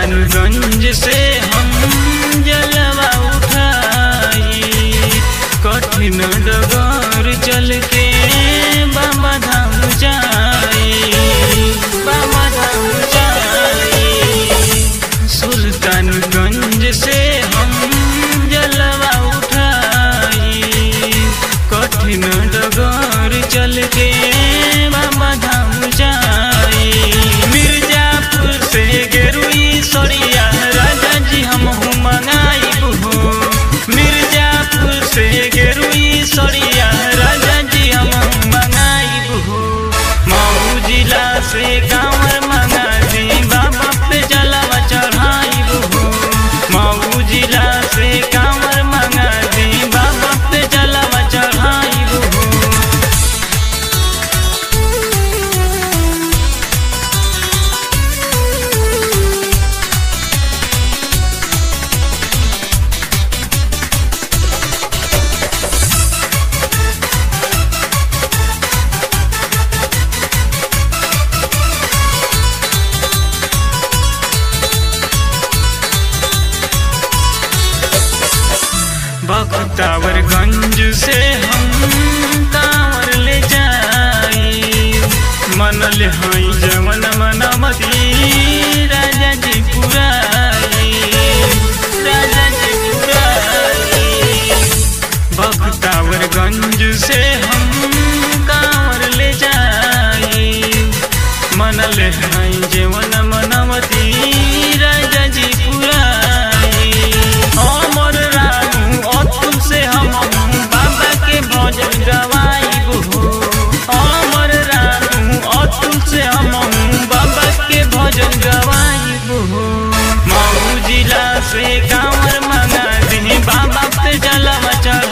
सुल्तानगंज से हम जलवा उठाई कठिन डगर चल के बाबा धाम जाई बाबा धाम जाई सुल्तानगंज से हम जलवा उठाई कठिन डगर चल के बाबा धाम जाई मिर्जापुर से गेरुई सरिया राजा जी हम मंगाई हो मिर्जापुर से गेरुई सरिया राजा जी हम मंगाई हो मऊ जिला से कांवर मंगा दी बाबा पे जलवा चढ़ाई हो मऊ जिला से कांवर मंगा दी बाबा पे जलवा चढ़ाई हो बख्तावरगंज से हम कांवर ले जाई मनल हई जमन मनमती राजा जी पुराई राजा जी पुराई बख्तावरगंज से हम कांवर ले जाई मनल हई जमन मनमती राजा जी पुराई हमर रानू अतुल से हम बाबा के भजन गवाई हो हमर रानू अतुल से हम बाबा के भजन गवाई हो मऊ जिला से कांवर मंगा दी बाबा पे जलवा चढ़